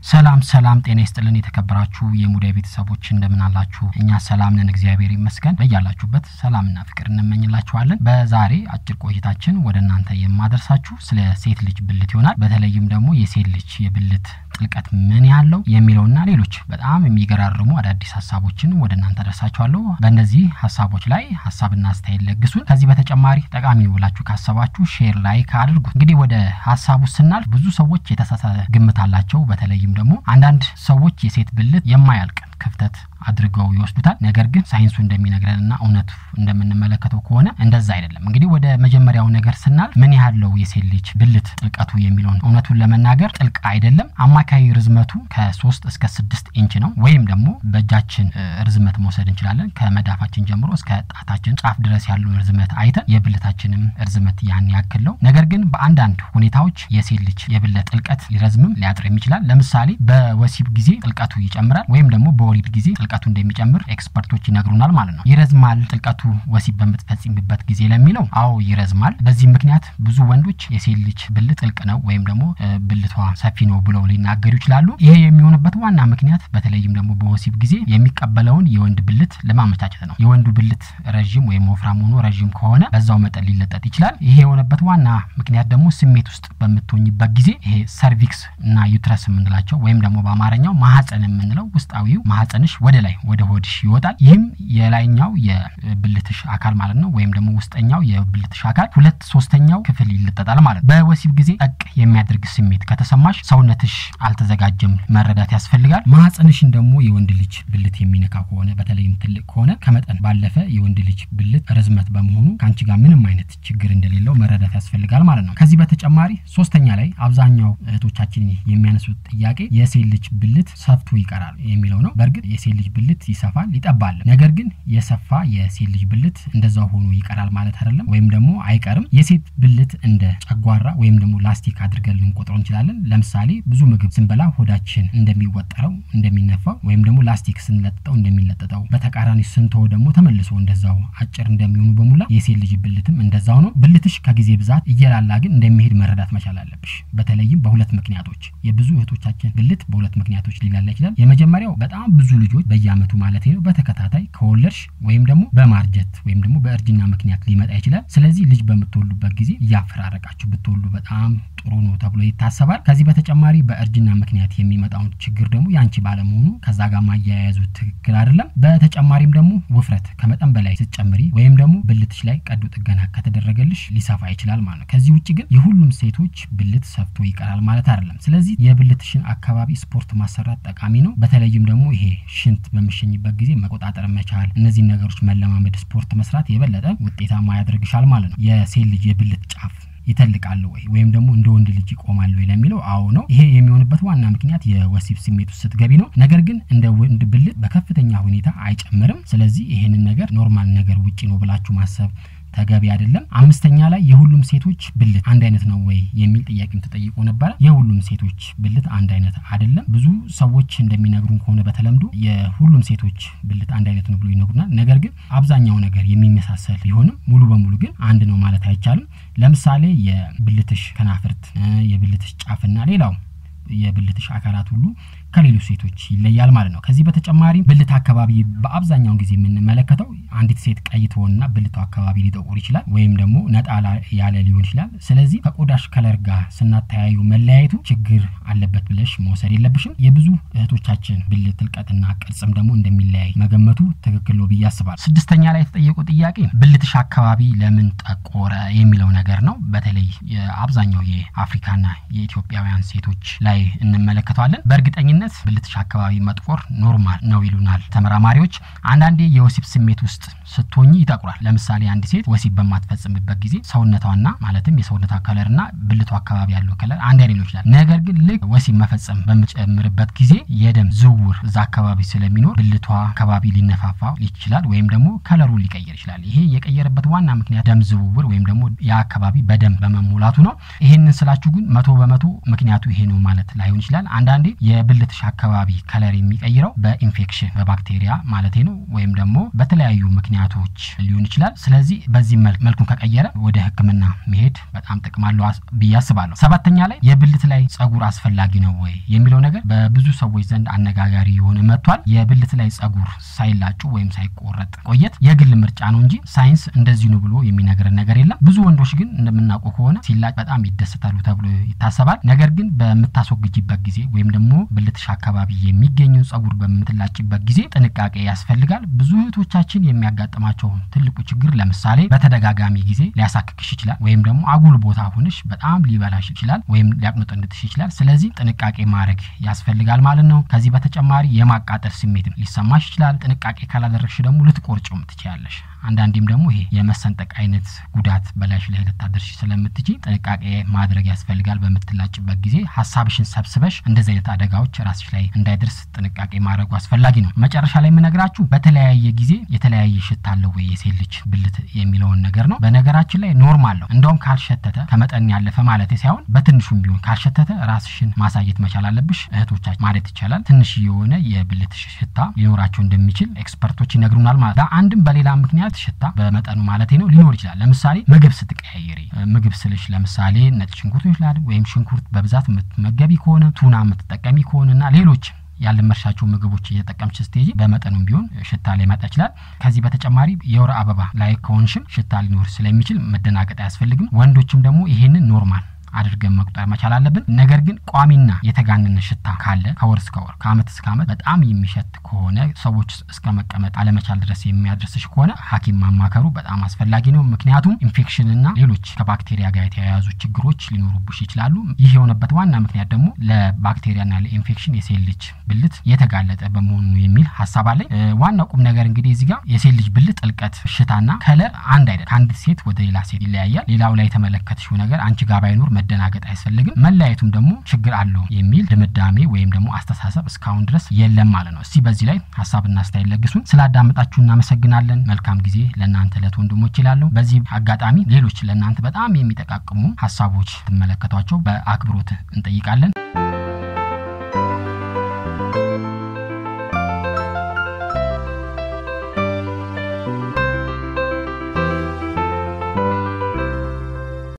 ሰላም ሰላም፣ ጤና ይስጥልን የተከበራችሁ የሙዳይ ቤተሰቦች እንደምን አላችሁ? እኛ ሰላም ነን፣ እግዚአብሔር ይመስገን። በያላችሁበት ሰላምና ፍቅር እንመኝላችኋለን። በዛሬ አጭር ቆይታችን ወደ እናንተ የማደርሳችሁ ስለ ሴት ልጅ ብልት ይሆናል። በተለይም ደግሞ የሴት ልጅ የብልት ጥልቀት ምን ያለው የሚለውና ሌሎች በጣም የሚገራርሙ አዳዲስ ሀሳቦችን ወደ እናንተ ደርሳችኋለሁ። በእነዚህ ሀሳቦች ላይ ሀሳብና አስተያየት ለግሱን። ከዚህ በተጨማሪ ጠቃሚ ነው ብላችሁ ካሰባችሁ ሼር፣ ላይክ አድርጉት። እንግዲህ ወደ ሀሳቡ ስናልፍ ብዙ ሰዎች የተሳሳተ ግምት አላቸው። በተለይም ደግሞ አንዳንድ ሰዎች የሴት ብልት የማያልቅ ክፍተት አድርገው ይወስዱታል። ነገር ግን ሳይንሱ እንደሚነግረንና እውነቱ እንደምንመለከተው ከሆነ እንደዛ አይደለም። እንግዲህ ወደ መጀመሪያው ነገር ስናልፍ ምን ያህለው የሴት ልጅ ብልት ጥልቀቱ የሚለውን እውነቱን ለመናገር ጥልቅ አይደለም። አማካይ ርዝመቱ ከሶስት እስከ ስድስት ኢንች ነው። ወይም ደግሞ በእጃችን ርዝመት መውሰድ እንችላለን። ከመዳፋችን ጀምሮ እስከ ጣታችን ጫፍ ድረስ ያለውን ርዝመት አይተን የብልታችንም ርዝመት ያን ያክል ነው። ነገር ግን በአንዳንድ ሁኔታዎች የሴት ልጅ የብልት ጥልቀት ሊረዝምም ሊያጥርም ይችላል። ለምሳሌ በወሲብ ጊዜ ጥልቀቱ ይጨምራል ወይም ደግሞ በወሊድ ጊዜ ጥልቀቱ እንደሚጨምር ኤክስፐርቶች ይነግሩናል ማለት ነው። ይረዝማል ጥልቀቱ ወሲብ በምትፈጽምበት ጊዜ ለሚለው አዎ ይረዝማል። በዚህ ምክንያት ብዙ ወንዶች የሴት ልጅ ብልት ጥልቅ ነው ወይም ደግሞ ብልቷ ሰፊ ነው ብለው ሊናገሩ ይችላሉ። ይሄ የሚሆንበት ዋና ምክንያት በተለይም ደግሞ በወሲብ ጊዜ የሚቀበለውን የወንድ ብልት ለማመቻቸት ነው። የወንዱ ብልት ረዥም ወይም ወፍራም ሆኖ ረዥም ከሆነ በዛው መጠን ሊለጠጥ ይችላል። ይሄ የሆነበት ዋና ምክንያት ደግሞ ስሜት ውስጥ በምትሆኝበት ጊዜ ይሄ ሰርቪክስ እና ዩትረስ የምንላቸው ወይም ደግሞ በአማርኛው ማህፀን የምንለው ውስጣዊው ማህፀንሽ ወደ ላይ ወደ ሆድሽ ይወጣል። ይህም የላይኛው የብልትሽ አካል ማለት ነው ወይም ደግሞ ውስጠኛው የብልትሽ አካል ሁለት ሶስተኛው ክፍል ይለጠጣል ማለት ነው። በወሲብ ጊዜ ጠቅ የሚያደርግ ስሜት ከተሰማሽ ሰውነትሽ አልተዘጋጀም መረዳት ያስፈልጋል። ማህፀንሽን ደግሞ የወንድ ልጅ ብልት የሚነካ ከሆነ በተለይም ትልቅ ከሆነ ከመጠን ባለፈ የወንድ ልጅ ብልት ርዝመት በመሆኑ ከአንቺ ጋር ምንም አይነት ችግር እንደሌለው መረዳት ያስፈልጋል ማለት ነው። ከዚህ በተጨማሪ ሶስተኛ ላይ አብዛኛው እህቶቻችን የሚያነሱት ጥያቄ የሴት ልጅ ብልት ሰፍቶ ይቀራል የሚለው ነው። በእርግጥ የሴት ልጅ ብልት ይሰፋል ይጠባል። ነገር ግን የሰፋ የሴት ልጅ ብልት እንደዛው ሆኖ ይቀራል ማለት አይደለም፣ ወይም ደግሞ አይቀርም። የሴት ብልት እንደ ጨጓራ ወይም ደግሞ ላስቲክ አድርገን ልንቆጥረው እንችላለን። ለምሳሌ ብዙ ምግብ ስንበላ ሆዳችን እንደሚወጠረው እንደሚነፋው ወይም ደግሞ ላስቲክ ስንለጥጠው እንደሚለጠጠው በተቃራኒ ስንተው ደግሞ ተመልሶ እንደዛው አጭር እንደሚሆኑ በሙላ የሴት ልጅ ብልትም እንደዛው ነው። ብልትሽ ከጊዜ ብዛት እየላላ ግን እንደሚሄድ መረዳት መቻል አለብሽ። በተለይም በሁለት ምክንያቶች የብዙ እህቶቻችን ብልት በሁለት ምክንያቶች ሊላላ ይችላል። የመጀመሪያው በጣም ብዙ ልጆች በየአመቱ ማለት ነው በተከታታይ ከወለድሽ ወይም ደግሞ በማርጀት ወይም ደግሞ በእርጅና ምክንያት ሊመጣ ይችላል። ስለዚህ ልጅ በምትወሉበት ጊዜ እያፈራረቃችሁ ብትወሉ በጣም ጥሩ ነው ተብሎ ይታሰባል። ከዚህ በተጨማሪ በእርጅና ምክንያት የሚመጣውን ችግር ደግሞ ያንቺ ባለመሆኑ ከዛ ጋር ማያያዙ ትክክል አይደለም። በተጨማሪም ደግሞ ውፍረት ከመጠን በላይ ስትጨምሪ ወይም ደግሞ ብልትሽ ላይ ቀዶ ጥገና ከተደረገልሽ ሊሰፋ ይችላል ማለት ነው። ከዚህ ውጭ ግን የሁሉም ሴቶች ብልት ሰፍቶ ይቀራል ማለት አይደለም። ስለዚህ የብልትሽን አካባቢ ስፖርት ማሰራት ጠቃሚ ነው። በተለይም ደግሞ ይሄ ሽንት በምሸኝበት ጊዜ መቆጣጠር መቻል፣ እነዚህን ነገሮች መለማመድ፣ ስፖርት መስራት የበለጠ ውጤታማ ያደርግሻል ማለት ነው። የሴት ልጅ የብልት ጫፍ ይተልቃሉ ወይ ወይም ደግሞ እንደ ወንድ ልጅ ይቆማሉ ወይ ለሚለው አዎ ነው። ይሄ የሚሆንበት ዋና ምክንያት የወሲብ ስሜት ውስጥ ስትገቢ ነው። ነገር ግን እንደ ወንድ ብልት በከፍተኛ ሁኔታ አይጨምርም። ስለዚህ ይሄንን ነገር ኖርማል ነገር ውጪ ነው ብላችሁ ማሰብ ተገቢ አይደለም። አምስተኛ ላይ የሁሉም ሴቶች ብልት አንድ አይነት ነው ወይ የሚል ጥያቄም ተጠይቆ ነበረ። የሁሉም ሴቶች ብልት አንድ አይነት አይደለም። ብዙ ሰዎች እንደሚነግሩን ከሆነ በተለምዶ የሁሉም ሴቶች ብልት አንድ አይነት ነው ብሎ ይነግሩናል። ነገር ግን አብዛኛው ነገር የሚመሳሰል ቢሆንም ሙሉ በሙሉ ግን አንድ ነው ማለት አይቻልም። ለምሳሌ የብልትሽ ከናፍርት፣ የብልትሽ ጫፍና ሌላው የብልትሽ አካላት ሁሉ ከሌሎች ሴቶች ይለያል ማለት ነው። ከዚህ በተጨማሪ ብልት አካባቢ በአብዛኛውን ጊዜ የምንመለከተው አንዲት ሴት ቀይ ትሆንና ብልቷ አካባቢ ሊጠቁር ይችላል፣ ወይም ደግሞ ነጣ ያለ ሊሆን ይችላል። ስለዚህ ከቆዳሽ ከለር ጋር ስናተያዩ መለያየቱ ችግር አለበት ብለሽ መውሰድ የለብሽም። የብዙ እህቶቻችን ብልት ጥልቀትና ቅርጽም ደግሞ እንደሚለያይ መገመቱ ትክክል ነው ብዬ አስባለሁ። ስድስተኛ ላይ የተጠየቁ ጥያቄ ብልትሽ አካባቢ ለምን ጠቆረ የሚለው ነገር ነው። በተለይ የአብዛኛው የአፍሪካና የኢትዮጵያውያን ሴቶች ላይ እንመለከተዋለን። በእርግጠኝነት ብልትሽ አካባቢ መጥቆር ኖርማል ነው ይሉናል ተመራማሪዎች። አንዳንዴ የወሲብ ስሜት ውስጥ ስትሆኝ ይጠቁራል። ለምሳሌ አንድ ሴት ወሲብ በማትፈጽምበት ጊዜ ሰውነቷና ማለትም የሰውነቷ ከለርና ብልቷ አካባቢ ያለው ከለር አንድ አይነት ሊሆን ይችላል። ነገር ግን ልክ ወሲብ መፈጸም በምጨምርበት ጊዜ የደም ዝውውር እዛ አካባቢ ስለሚኖር ብልቷ አካባቢ ሊነፋፋ ይችላል፣ ወይም ደግሞ ከለሩ ሊቀየር ይችላል። ይሄ የቀየረበት ዋና ምክንያት ደም ዝውውር ወይም ደግሞ ያ አካባቢ በደም በመሞላቱ ነው። ይሄንን ስላችሁ ግን መቶ በመቶ ምክንያቱ ይሄ ነው ማለት ላይሆን ይችላል። አንዳንዴ የብልት የብልትሽ አካባቢ ከለር የሚቀይረው በኢንፌክሽን በባክቴሪያ ማለቴ ነው፣ ወይም ደግሞ በተለያዩ ምክንያቶች ሊሆን ይችላል። ስለዚህ በዚህ መልኩን ከቀየረ ወደ ሕክምና መሄድ በጣም ጥቅም አለው ብዬ አስባለሁ። ሰባተኛ ላይ የብልት ላይ ጸጉር አስፈላጊ ነው ወይ የሚለው ነገር በብዙ ሰዎች ዘንድ አነጋጋሪ የሆነ መጥቷል። የብልት ላይ ጸጉር ሳይላጩ ወይም ሳይቆረጥ ቆየት የግል ምርጫ ነው እንጂ ሳይንስ እንደዚህ ነው ብሎ የሚነግረን ነገር የለም። ብዙ ወንዶች ግን እንደምናውቀው ከሆነ ሲላጭ በጣም ይደሰታሉ ተብሎ ይታሰባል። ነገር ግን በምታስወግጅበት ጊዜ ወይም ደግሞ ብልትሽ አካባቢ የሚገኘው ጸጉር በምትላጭበት ጊዜ ጥንቃቄ ያስፈልጋል። ብዙ እህቶቻችን የሚያጋጥማቸው ትልቁ ችግር ለምሳሌ በተደጋጋሚ ጊዜ ሊያሳክክሽ ይችላል፣ ወይም ደግሞ አጉል ቦታ ሆነሽ በጣም ሊበላሽ ይችላል፣ ወይም ሊያቅኖጠንጥሽ ይችላል። ስለዚህ ጥንቃቄ ማድረግ ያስፈልጋል ማለት ነው። ከዚህ በተጨማሪ የማቃጠል ስሜትም ሊሰማሽ ይችላል። ጥንቃቄ ካላደረግሽ ደግሞ ልትቆርጭም ትችያለሽ። አንዳንዴም ደግሞ ይሄ የመሰንጠቅ አይነት ጉዳት በላይሽ ላይ ልታደርሽ ስለምትችይ ጥንቃቄ ማድረግ ያስፈልጋል። በምትላጭበት ጊዜ ሀሳብሽን ሰብስበሽ እንደዚህ አይነት አደጋዎች ራስሽ ላይ እንዳይደርስ ጥንቃቄ ማድረጉ አስፈላጊ ነው። መጨረሻ ላይ የምነግራችሁ በተለያየ ጊዜ የተለያየ ሽታ አለው ወይ የሴት ልጅ ብልት የሚለውን ነገር ነው። በነገራችን ላይ ኖርማል ነው። እንደውም ካልሸተተ ከመጠን ያለፈ ማለት ሳይሆን በትንሹም ቢሆን ካልሸተተ ራስሽን ማሳየት መቻል አለብሽ። እህቶቻችን ማለት ይቻላል ትንሽ የሆነ የብልት ሽታ ሊኖራቸው እንደሚችል ኤክስፐርቶች ይነግሩናል ማለት በአንድም በሌላ ምክንያት ሽታ በመጠኑ ማለት ነው ሊኖር ይችላል። ለምሳሌ ምግብ ስትቀያየሪ፣ ምግብ ስልሽ ለምሳሌ ነጭ ሽንኩርት ይችላል ወይም ሽንኩርት በብዛት የምትመገቢ ከሆነ ቱና የምትጠቀሚ ከሆነና ሌሎች ያልመርሻቸው ምግቦች እየተጠቀምሽ ስትሄጂ በመጠኑም ቢሆን ሽታ ሊመጣ ይችላል። ከዚህ በተጨማሪ የወር አበባ ላይ ከሆንሽም ሽታ ሊኖር ስለሚችል መደናገጥ አያስፈልግም። ወንዶችም ደግሞ ይሄንን ኖርማል አድርገን መቁጠር መቻል አለብን። ነገር ግን ቋሚና የተጋነነ ሽታ ካለ ከወር እስከ ወር ከአመት እስከ አመት በጣም የሚሸት ከሆነ ሰዎች እስከ መቀመጥ አለመቻል ድረስ የሚያደርስሽ ከሆነ ሐኪም ማማከሩ በጣም አስፈላጊ ነው። ምክንያቱም ኢንፌክሽንና ሌሎች ከባክቴሪያ ጋር የተያያዙ ችግሮች ሊኖሩብሽ ይችላሉ። ይህ የሆነበት ዋና ምክንያት ደግሞ ለባክቴሪያና ለኢንፌክሽን የሴት ልጅ ብልት የተጋለጠ በመሆኑ የሚል ሀሳብ አለኝ። ዋናው ቁም ነገር እንግዲህ እዚህ ጋር የሴት ልጅ ብልት ጥልቀት፣ ሽታና ከለር አንድ አይደለም። ከአንዲት ሴት ወደ ሌላ ሴት ይለያያል። ሌላው ላይ የተመለከትሽው ነገር አንቺ ጋር ባይኖር መደናገጥ አያስፈልግም። መለያየቱም ደግሞ ችግር አለው የሚል ድምዳሜ ወይም ደግሞ አስተሳሰብ እስካሁን ድረስ የለም ማለት ነው። እስቲ በዚህ ላይ ሀሳብና አስተያየት ለግሱን። ስላዳመጣችሁ እናመሰግናለን። መልካም ጊዜ ለእናንተ ለት ወንድሞች ይላለሁ። በዚህ አጋጣሚ ሌሎች ለእናንተ በጣም የሚጠቃቅሙ ሀሳቦች ትመለከቷቸው በአክብሮት እንጠይቃለን።